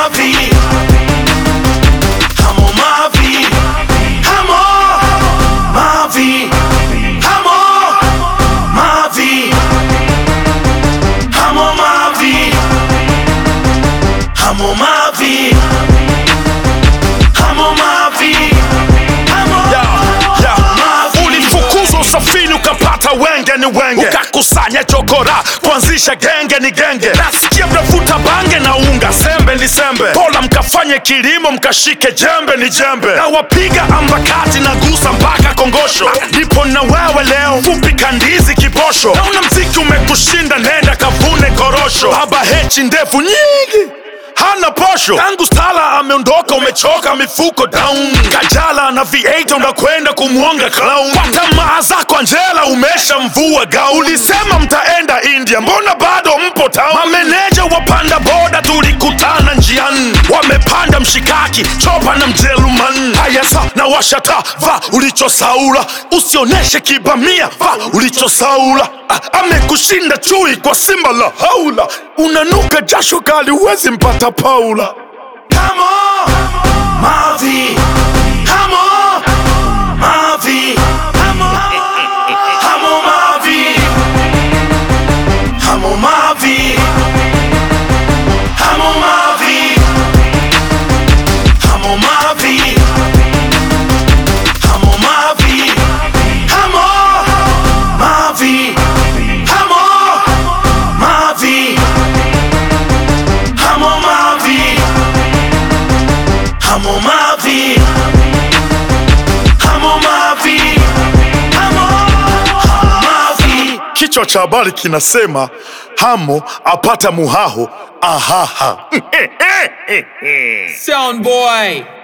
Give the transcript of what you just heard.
Mavi. Hamo Mavi. Hamo Mavi. Hamo Mavi. Hamo Mavi. Hamo Mavi. Hamo Mavi. Hamo Mavi. ulifukuzwa usafiri ukapata wenge ni wenge ukakusanya chokora kuanzisha genge ni genge nasikia mnavuta bange na unga sembe ni sembe pola mkafanye kilimo mkashike jembe ni jembe na wapiga ambakati na gusa mpaka kongosho nipo na wewe leo fupi kandizi kiposho nauna mziki umekushinda nenda kavune korosho baba hechi ndefu nyingi hana posho tangu stala ameondoka umechoka mifuko down kajala na v8 unakwenda kumwonga clown kwa tamaa zako anjela umesha mvua gau ulisema mtaenda india mbona bado mpo town mameneja wapanda boda tulikutana njiani wamepanda mshikaki chopa na mjeruman haya sa na washata va ulichosaula usioneshe kibamia va ulichosaula Ah, amekushinda chui kwa simba la haula unanuka jasho kali uwezi mpata paula Hamo Mavi. Hamo Mavi. Hamo Hamo Mavi. Hamo Mavi. Hamo Mavi. Hamo Mavi. Hamo Mavi. Hamo Mavi. Hamo Mavi. Hamo Mavi. Hamo Mavi. Hamo Mavi. Hamo Mavi. kichwa cha habari kinasema hamo apata muhaho ahaha Sound boy.